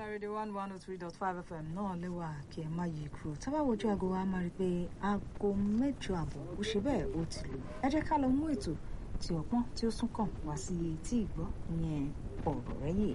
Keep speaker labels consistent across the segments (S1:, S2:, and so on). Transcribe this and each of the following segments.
S1: rédíò one one oh three dot five fm náà lẹ́wà kí ẹ má yí kúrò tá bá wojú aago wa máa rí i pé aago mẹ́jọ àbọ̀ ó ṣe bẹ́ẹ̀ ó ti lù ẹ jẹ́ ká lọ mú ètò tí ọpọ́n tí ó sún kàn wá sí etí ìgbọ́ ìyẹn ọ̀rọ̀ rẹ̀ yìí.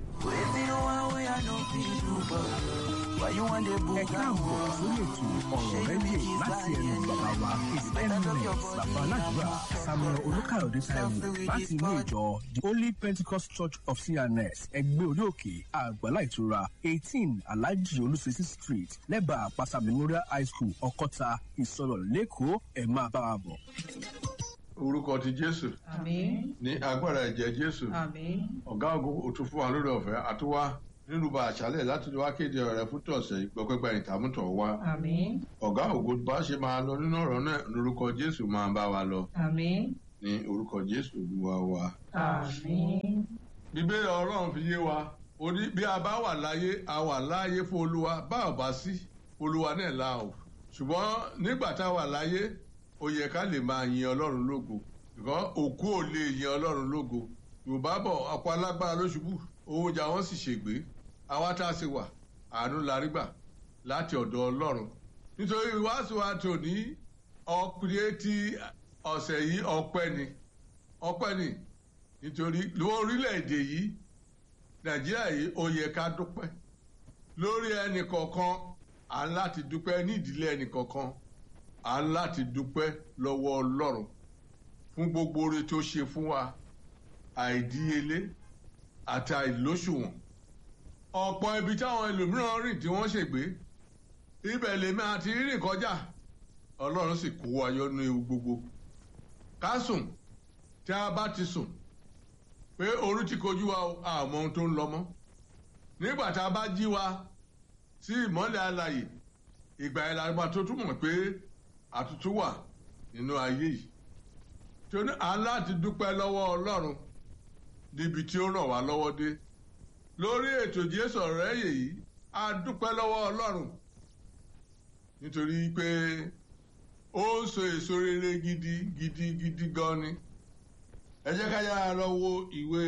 S2: ẹ káàbọ̀ sórí ètò ọ̀rọ̀ rẹ́díò láti ẹnu bàbá wa his eminence bàbá aládùúrà samuel olùkàyọ̀dé taiwo láti ilé ìjọ the holy pentecost church of cns ẹgbẹ́ orí òkè àgbàlá ìtura eighteen alhaji olùsèsì street lẹ́bàá àpáta memorial high school ọkọ́ta ìsọ̀rọ̀ lẹ́kọ̀ọ́ ẹ̀ máa bá wa bọ̀.
S3: orúkọ ti jésù
S4: Àmín.
S3: ní agbára ẹ̀jẹ̀ jésù
S4: Àmín.
S3: ọ̀gá ògo òtún fún wa lórí ọ̀fẹ́ àtúwá nínú ba àṣálẹ̀ láti wá kéde ọ̀rẹ́ fún tọ̀sẹ̀ ìgbọ́pẹ́gbà ìtàmútọ̀ wa
S4: Àmín.
S3: ọ̀gá ògo bá ṣe máa lọ nínú ọ̀rọ̀ náà lórúkọ jésù máa bá wa lọ
S4: Àmín.
S3: ní orúkọ jésù olúwa wa.
S4: Àmín.
S3: bíbélì ọlọ́run fi yé wa ó ní bí a bá wà láyé a wà láyé fún olúwa bá ò bá sí olúwa náà la ò ṣùgbọ́n nígbà tá a wà láyé ó yẹ ká lè máa yin ọlọ́run lógo ṣùgbọ́n òkú ò lè yin ọlọ́run lógo yorùbá bọ̀ ọ̀pọ̀ alágbára ló ṣubú owó ọjà wọn sì ṣègbé àwa tá a ṣe wà àánú la rí gbà láti ọ̀dọ̀ ọlọ́run nítorí ìwáṣọ wa tòní ọkùnrin tí ọ̀sẹ̀ yìí ọpẹ́ ni ọpẹ́ ni nítorí lórílẹ̀‐èdè yìí nàìjíríà yìí ó yẹ ká dúpẹ́ lórí ẹnì kọ̀ọ̀kan à ń láti dúpẹ́ ní ìdílé ẹnì kọ̀ọ̀kan à ń láti dúpẹ́ lọ́wọ́ ọlọ́run fún gbogbo oore tó ṣe fún wa àìdíyelé àti àìlóṣùwọ̀n ọ̀pọ̀ ibi táwọn ẹlòmíràn rìn tí wọ́n ṣègbé ibẹ̀ lèmi àti rírìn kọjá ọlọ́run sì kó wa yọ nínú ewu gbogbo ká sùn tí a bá ti sùn pé orí ti kojú wa o, a mọ ohun tó ń lọ mọ́ nígbà tá a bá jí wa sí ìmọ́lẹ̀ alàyè ìgbà yẹn la máa tó túmọ̀ pé àtútù wà nínú ayé yìí tí ó ní aláti dúpẹ́ lọ́wọ́ ọlọ́run níbi tí ó ràn wá lọ́wọ́ dé lórí ètò jésù ọ̀rọ̀ ẹ̀yẹ yìí a dúpẹ́ lọ́wọ́ ọlọ́run nítorí pé ó ń so èso rere gidi gidi gidi gan ni ẹ jẹ́ ká yára lọ wo ìwé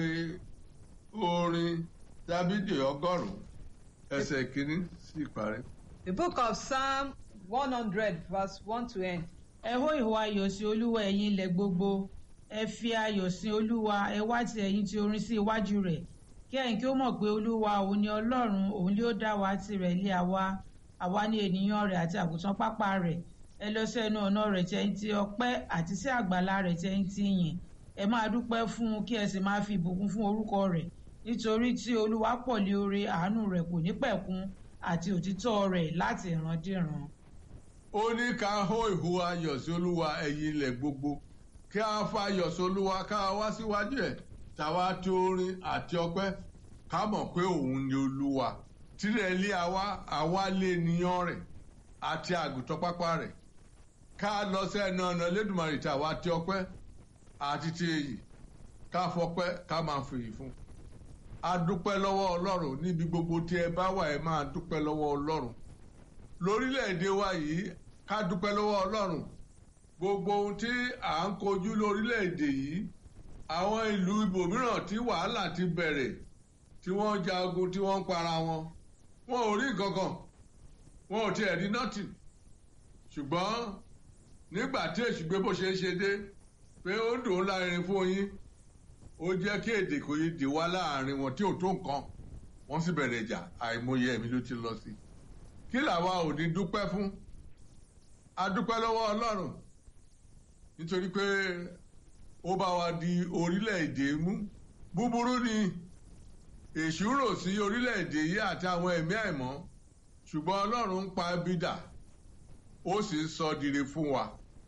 S3: orin dábìdì ọgọ́rùn-ún ẹsẹ̀ kínní sí ìparí.
S4: The book of Psalm one hundred verse one to end.
S5: ẹ hó ìhó ayọ̀ sí olúwa ẹ̀yin ilẹ̀ gbogbo ẹ fi ayọ̀ sí olúwa ẹ wá ti ẹ̀yin ti orin sí iwájú rẹ̀ kí ẹ̀yin kí ó mọ̀ pé olúwa òun ni ọlọ́run òun ló dá wa tirẹ̀ lé àwa àwa ní ènìyàn rẹ̀ àti àgùntàn pápá rẹ̀ ẹ lọ sí ẹnu ọ̀nà rẹ̀ tí ẹ̀yin ti ọpẹ́ àti sí àgbàlá rẹ̀ tí ẹ̀yin ti yìn ẹ máa dúpẹ́ fún un kí ẹ sì máa fi ìbùkún fún orúkọ rẹ̀ nítorí tí olúwa pọ̀ lé oore àánú rẹ̀ kò ní pẹ̀kun àti òtítọ́ rẹ̀ láti ìrandíran.
S3: ó ní ká hó ìhó ayọ̀ sí olúwa ẹ̀yin ilẹ̀ gbogbo kí a fa ayọ̀ sí olúwa ká wá síwájú ẹ̀ tàwa tí orin àti ọpẹ́ ká mọ̀ pé òun ni olúwa tirẹ̀ lé àwa àwa lé ènìyàn rẹ̀ àti àgùntàn pápá rẹ̀ ká lọ sẹ́nu ọ̀nà lẹ́dùnmarè tàwa tí ọpẹ́ àti ti èyí ká fọpẹ́ ká máa fèyí fún a dúpẹ́ lọ́wọ́ ọlọ́run níbi gbogbo tí ẹ bá wà ẹ máa dúpẹ́ lọ́wọ́ ọlọ́run lórílẹ̀‐èdè wa yìí ká dúpẹ́ lọ́wọ́ ọlọ́run gbogbo ohun tí à ń kojú lórílẹ̀‐èdè yìí àwọn ìlú ibòmíràn tí wàhálà ti bẹ̀rẹ̀ tí wọ́n ń jagun tí wọ́n ń para wọn wọn ò rí nǹkan kan wọn ò tiẹ̀ rí nothing ṣùgbọ́n nígbà tí èṣù gbé bó ṣe ń ṣe dé pé ó dùn ún láàrin fún yín ó jẹ́ kí èdè kò yé dè wá láàrin wọn tí ò tó nǹkan wọ́n sì bẹ̀rẹ̀ ìjà àìmọye ẹ̀mí ló ti lọ sí i kí làwa ò ní dúpẹ́ fún a dúpẹ́ lọ́wọ́ ọlọ́run nítorí pé ó bá wa di orílẹ̀-èdè mú búburú ni èṣù rò sí orílẹ̀-èdè yìí àti àwọn ẹ̀mí àìmọ́ ṣùgbọ́n ọlọ́run ń pa bídà ó sì ń sọ dire fún wa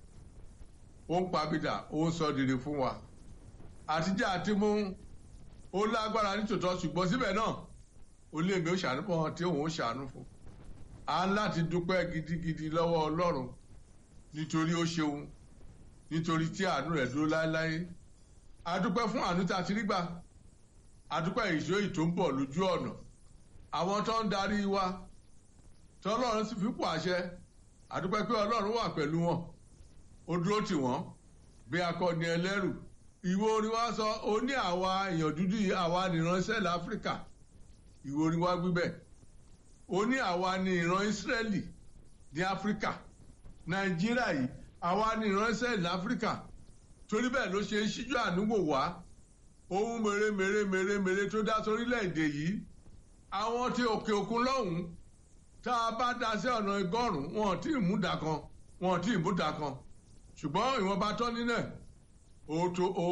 S3: ó ń pa bídà ó ń sọ dire fún wa àtijọ́ àti mú ó lágbára nítòótọ́ ṣùgbọ́n síbẹ̀ náà ó lé mi ó ṣàánú fún wọn tí òun ó ṣàánú fún a ń láti dúpẹ́ gidigidi lọ́wọ́ ọlọ́run nítorí ó ṣeun nítorí tí àánú rẹ̀ dúró láéláé a dúpẹ́ fún àánú tá a ti rí gbà a dúpẹ́ ìṣó ìtò ń bọ̀ lójú ọ̀nà àwọn tó ń darí wa tọ́lọ́run sì fipò àṣẹ a dúpẹ́ pé ọlọ́run wà pẹ̀lú wọn ó dúró tì wọ́n bí akọni ẹlẹ́rù ìwé orin wa sọ ó ní àwa èèyàn dúdú yìí àwa nìránṣẹ́ láfíríkà ìwé orin wa wí bẹ́ẹ̀ ó ní àwa ni ìran Ísírẹ́lì ní Áfíríkà Nàìjíríà yìí àwa ni ìran Ísírẹ́lì ní Áfíríkà torí bẹ́ẹ̀ ló ṣe ń ṣíjú ànúwò wá ohun mèremère mèremère tó dá sórílẹ̀-èdè yìí àwọn tí òkè òkun lọ́hùn-ún tá a bá dá sí ọ̀nà igọ́rùn-ún wọn ò tí ì mú dà kan wọn ò tí ì mú dà kan ṣùgbọ́n ìwọ̀nba tọ́ nílẹ̀ ó tó ó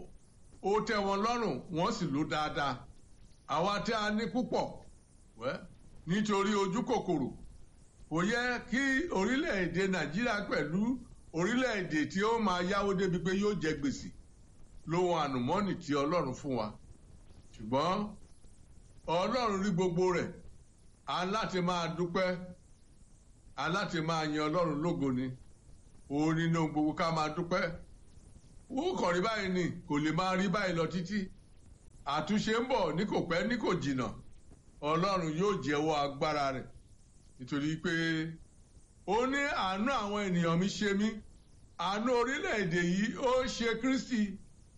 S3: ó tẹ́ wọn lọ́rùn wọ́n sì lò dáadáa àwa tí a ní púpọ̀ wẹ́ nítorí ojú kòkòrò kò yẹ kí orílẹ̀-èdè Nàìjíríà pẹ̀lú orílẹ̀-èdè tí ó máa yáwó débi pé yóò jẹ gbèsè lóhun ànùmọ́nì tí Ọlọ́run fún wa ṣùgbọ́n Ọlọ́run rí gbogbo rẹ̀ a láti máa dúpẹ́ a láti máa yan Ọlọ́run lógo ni òun nínú gbogbo ká máa dúpẹ́ ó kàn rí báyìí ni kò lè máa rí báyìí lọ títí àtúnṣe ń bọ̀ ní kò pẹ́ ní kò jìnnà Ọlọ́run yóò jẹ́wọ́ agbára rẹ̀ nítorí pé ó ní àánú àwọn ènìyàn mi ṣe mí àánú orílẹ̀-èdè yìí ó ṣe Kristi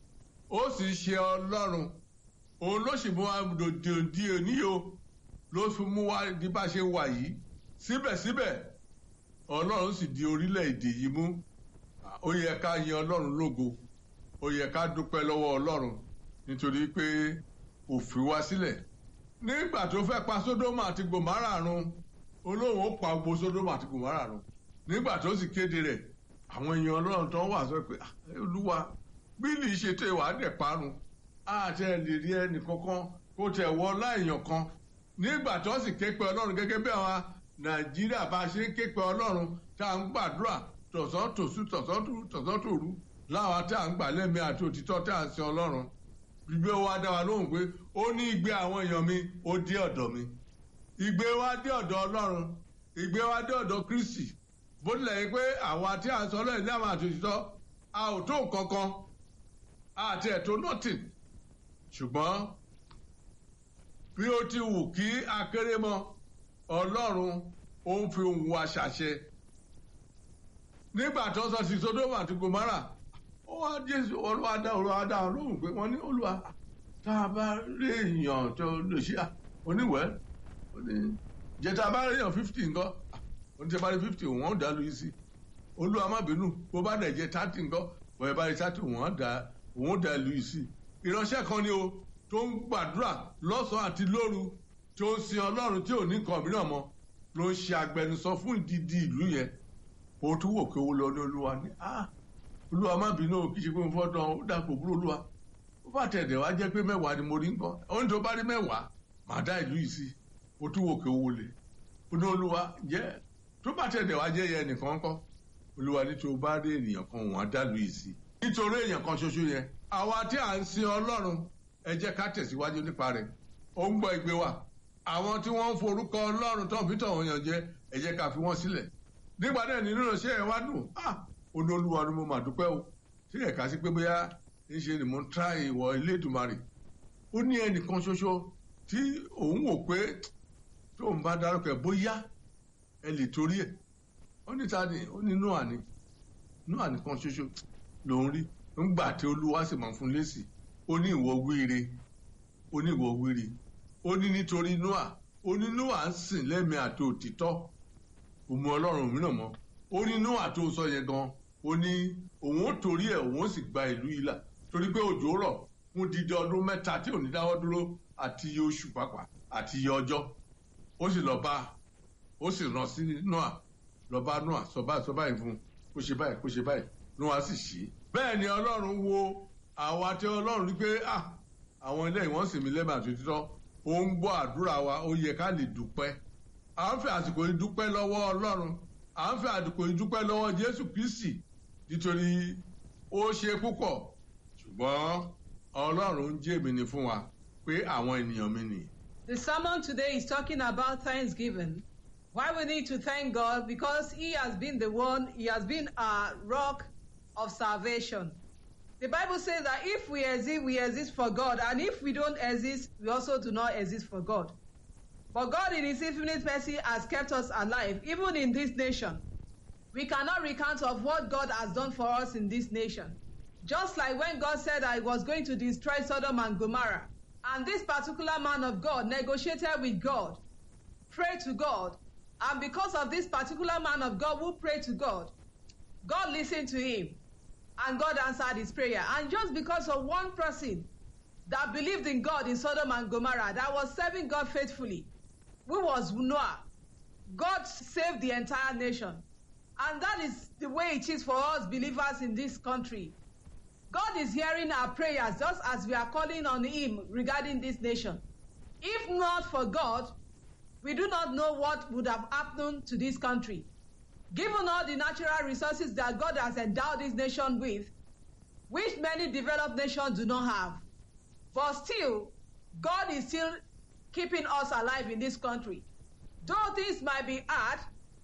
S3: ó sì ṣe Ọlọ́run òun ló sì mú wa dòdì òní o ló fi mú wa di bá ṣe wà yìí síbẹ̀síbẹ̀ Ọlọ́run sì di orílẹ̀-èdè yìí mú ó yẹ ká yan Ọlọ́run lógo ó yẹ ká dúpẹ́ lọ́wọ́ Ọlọ́run nítorí pé ó fi wá sílẹ̀ nígbà tó fẹ́ pa Sódómù àti Gòmárà run olóhùn ó pa gbogbo Sódómù àti Gòmárà run nígbà tó sì kéde rẹ̀ àwọn èèyàn Ọlọ́run tó wà sọ pé Olúwa bílì ṣètò ìwà dẹ̀ parun àti ẹ̀ lè rí ẹnì kankan kó tẹ̀ wọ láìyàn kan nígbà tó sì ké pe Ọlọ́run gẹ́gẹ́ bí àwọn Nàìjíríà bá ṣe ń ké pe Ọlọ́run tá à ń gbàdúrà tọ̀sán tòṣù tọ̀sán tòru láwa tá à ń gbà lẹ́mí àti òtítọ́ tá à ń sin Ọlọ́run gbígbé wa dá wa lóhùn pé ó ní ìgbé àwọn èèyàn mi ó dé ọ̀dọ̀ mi ìgbé wa dé ọ̀dọ̀ Ọlọ́run ìgbé wa dé ọ̀dọ̀ Kristi bó tilẹ̀ yẹ pé àwa tí à ń sọ lẹ́yìn ní àwọn àti òtítọ́ a ò tó kankan àti ẹ̀tọ́ nothing ṣùgbọ́n bí ó ti wù kí akéré mọ Ọlọ́run ó ń fi ohùn wa ṣàṣẹ nígbà tó sọ sí Sódómù àti Gòmárà ó wá Jésù Olúwa dá Olúwa dá wọn lóhùn pé wọ́n ní Olúwa tá a bá rí èèyàn tó lè ṣe à oníwẹ̀ ó ní jẹta bá rí èèyàn fifty nǹkan ó ní tẹ bá rí fifty wọ́n dá lu yìí sí Olúwa má bínú bó bá dẹ̀ jẹ thirty nǹkan bọ̀yẹ̀ bá rí thirty wọ́n dá wọ́n dá lu yìí sí ìránṣẹ́ kan ni o tó ń gbàdúrà lọ́sàn-án àti lóru tó ń sin Ọlọ́run tí ò ní nǹkan mìíràn mọ́ ló ń ṣe agbẹnusọ fún ìdídi ìlú yẹn o tún wò pé owó lọ ní olúwa ní ah olúwa má bínú kí ṣe pé mo fọ́ dán ó dàpọ̀ búrò olúwa ó bá tẹ̀dẹ̀ wá jẹ́ pé mẹ́wàá ni mo rí nǹkan ohun tó bá rí mẹ́wàá màá dá ìlú yìí sí o tún wò pé owó lè ó ní olúwa jẹ́ tó bá tẹ̀dẹ̀ wá jẹ́ yẹn nìkan kọ́ olúwa ní tó bá rí ènìyàn kan wọ́n á dá ìlú yìí sí nítorí èèyàn kan ṣoṣo yẹn àwa tí à ń sin ọlọ́run ẹ jẹ́ ká tẹ̀síwájú nípa rẹ̀ ó ń gbọ́ ìgbé wa àwọn tí wọ́n ń forúkọ ọlọ́run tó ń fi tọ̀wọ̀n yàn jẹ ẹ jẹ́ ká fi wọ́n sílẹ̀ nígbà náà nínú ìránṣẹ́ ẹ̀ wá dùn ah olólùwà ni mo mà dúpẹ́ o tí ẹ̀ka sí pé bóyá ń ṣe ni mo ń tra ìwọ ilé ìdùmarè ó ní ẹnìkan ṣoṣo tí òun wò pé tóun bá dárúkọ ẹ̀ bóyá ẹ lè torí ẹ̀ ó ní ta ni ó ní Nóà ni Nóà nìkan ṣoṣo lòun rí ńgbà tí olúwa sì máa fún lésì ó ní ìwọ wíire ó ní ìwọ wíire ó ní nítorí Nóà ó ní Nóà ń sìn lẹ́mìí àti òtítọ́ òmù ọlọ́run mìíràn mọ́ ó ní Nóà tó sọ yẹn gan ó ní òun ó torí ẹ̀ òun ó sì gba ìlú yìí là torí pé òjò rọ̀ fún dídí ọdún mẹ́ta tí ò ní dáwọ́ dúró àti iye oṣù pàápàá àti iye ọjọ́ ó sì lọ bá ó sì rán sí Nóà lọ bá Nóà sọ báyìí sọ báyìí fún kó ṣe báyìí kó ṣe báyìí Nóà sì ṣe bẹ́ẹ̀ ni ọlọ́run wo àwa tí ọlọ́run rí pé ah àwọn ilé ìwọ̀n sì mí lẹ́mọ̀ àti òtítọ́ ó ń gbọ́ àdúrà wa ó yẹ ká lè dúpẹ́ à ń fi àsìkò yìí dúpẹ́ lọ́wọ́ ọlọ́run à ń fi àsìkò yìí dúpẹ́ lọ́wọ́ jésù kristi nítorí ó ṣe púpọ̀ ṣùgbọ́n ọlọ́run ń jẹ́ mi ni fún wa pé àwọn ènìyàn mi nì.
S4: The sermon today is talking about thanksgiving. Why we need to thank God because He has been the one, He has been our rock of salvation. The Bible says that if we exist, we exist for God, and if we don't exist, we also do not exist for God. But God, in His infinite mercy, has kept us alive, even in this nation. We cannot recount of what God has done for us in this nation. Just like when God said that He was going to destroy Sodom and Gomorrah, And this particular man of God negotiated with God, prayed to God, and because of this particular man of God who prayed to God, God listened to him and God answered his prayer. And just because of one person that believed in God in Sodom and Gomorrah, that was serving God faithfully, who was Noah, God saved the entire nation. And that is the way it is for us believers in this country. God is hearing our prayers just as we are calling on Him regarding this nation. If not for God, we do not know what would have happened to this country. Given all the natural resources that God has endowed this nation with, which many developed nations do not have, but still, God is still keeping us alive in this country. Though things might be hard,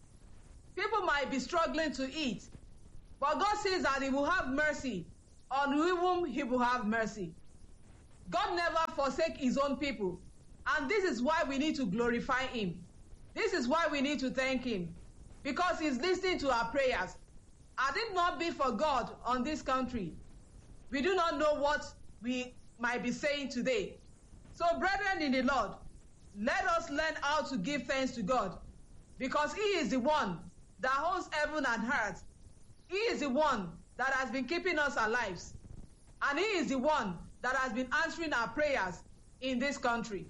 S4: people might be struggling to eat, but God says that He will have mercy on whom He will have mercy. God never forsake His own people, and this is why we need to glorify Him. This is why we need to thank Him, because He's listening to our prayers. Had it not be for God on this country, we do not know what we might be saying today. So, brethren in the Lord, let us learn how to give thanks to God because He is the one that holds heaven and earth. He is the one that has been keeping us alive. And He is the one that has been answering our prayers in this country.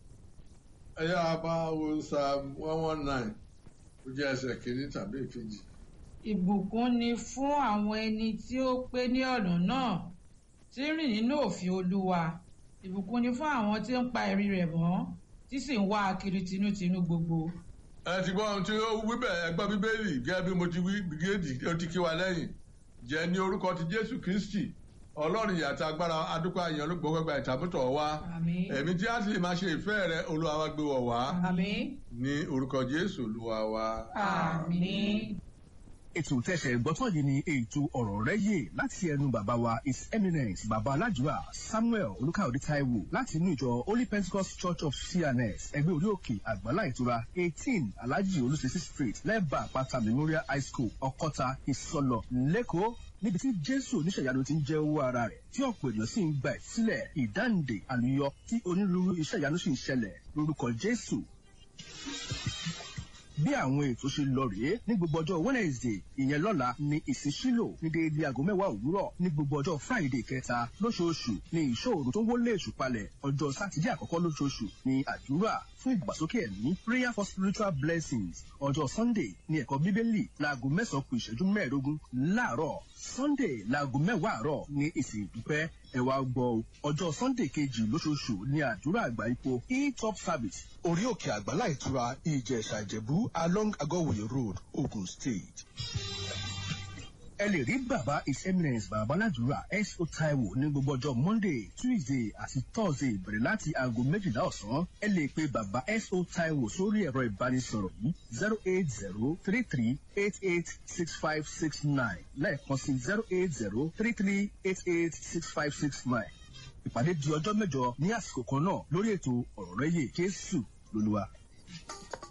S3: ẹ yá bá wo psalm one one nine ó jẹ́ ẹsẹ̀ kìíní tàbí ìkejì.
S5: ìbùkún ni fún àwọn ẹni tí ó pé ní ọ̀nà náà tí ń rìn nínú òfin olúwa ìbùkún ni fún àwọn tí ń pa ẹ̀rí rẹ̀ mọ́ tí sì ń wá a kiri tinútinú gbogbo.
S3: ẹ ti gbọ́ ohun tí ó wí bẹ́ẹ̀ ẹgbẹ́ bíbélì gẹ́gẹ́ bí mo ti wí bígéèdì ó ti kí wa lẹ́yìn jẹ́ ní orúkọ ti jésù kristi ọlọ́run ìyàtọ̀ agbára adúpẹ́ àyàn olùgbọ́gbẹ́gbà ìtàmútọ̀ wa
S5: àmín
S3: ẹ̀mí tí a sì lè máa ṣe ìfẹ́ rẹ olúwa wa gbé wọ̀ wá
S4: Amen.
S3: ní orúkọ jésù olúwa wa.
S5: àmín.
S2: ètò tẹsẹ̀ gbọ́tọ̀ yìí ni ètò ọ̀rọ̀ rẹ yé láti ẹnu bàbá wa his eminence bàbá aládùúrà samuel olùkàyọ̀dé taiwo láti inú ìjọ holy pentecost church of cns ẹgbẹ́ orí òkè àgbàlá ìtura eighteen alhaji olùsèsì street lẹ́bàá àpáta memorial high school ọkọ́ta ìsọlọ lẹ́kọ̀ọ́ níbi tí jésù oníṣẹ̀yanu ti ń jẹ́ owó ara rẹ̀ tí ọ̀pọ̀ ènìyàn sì ń gba ìsílẹ̀ ìdáǹdè àlùyọ tí onírúurú iṣẹ́ ìyanu sì ń ṣẹlẹ̀ lórúkọ jésù bí àwọn ètò ṣe lọ rèé ní gbogbo ọjọ́ wednesday ìyẹn lọ́la ní ìsísílò ní déédéé aago mẹ́wàá òwúrọ̀ ní gbogbo ọjọ́ friday kẹta lóṣooṣù ní ìṣòro tó ń wọlé èṣù palẹ̀ ọjọ́ sátidé àkọ́kọ́ lóṣooṣù ní àdúrà fún ìgbàsókè ẹ̀mí prayer for spiritual blessings ọjọ́ sunday ní ẹ̀kọ́ bíbélì láago mẹ́sàn-án kù ìṣẹ́jú mẹ́ẹ̀ẹ́dógún láàárọ̀ sunday láago mẹ́wàá àárọ̀ ní ìsìn ìdúpẹ́ ẹ wá gbọ́ o ọjọ́ sunday kejì lóṣooṣù ní àdúrà àgbà ipò e-top service orí òkè àgbàlá ìtura ìjẹ̀ṣà ìjẹ̀bú along agọ́wòye road ogun state. ẹ lè rí bàbá his eminence bàbá aládùúrà S.O. Taiwo ní gbogbo ọjọ́ monday tuesday àti thursday bẹ̀rẹ̀ láti aago méjìlá ọ̀sán ẹ lè pe bàbá S.O. Taiwo sórí ẹ̀rọ ìbánisọ̀rọ̀ yìí zero eight zero three three eight eight six five six nine lẹ́ẹ̀kan sí zero eight zero three three eight eight six five six nine ìpàdé di ọjọ́ mẹ́jọ ní àsìkò kan náà lórí ètò ọ̀rọ̀ rẹ́yè jésù lolúwa.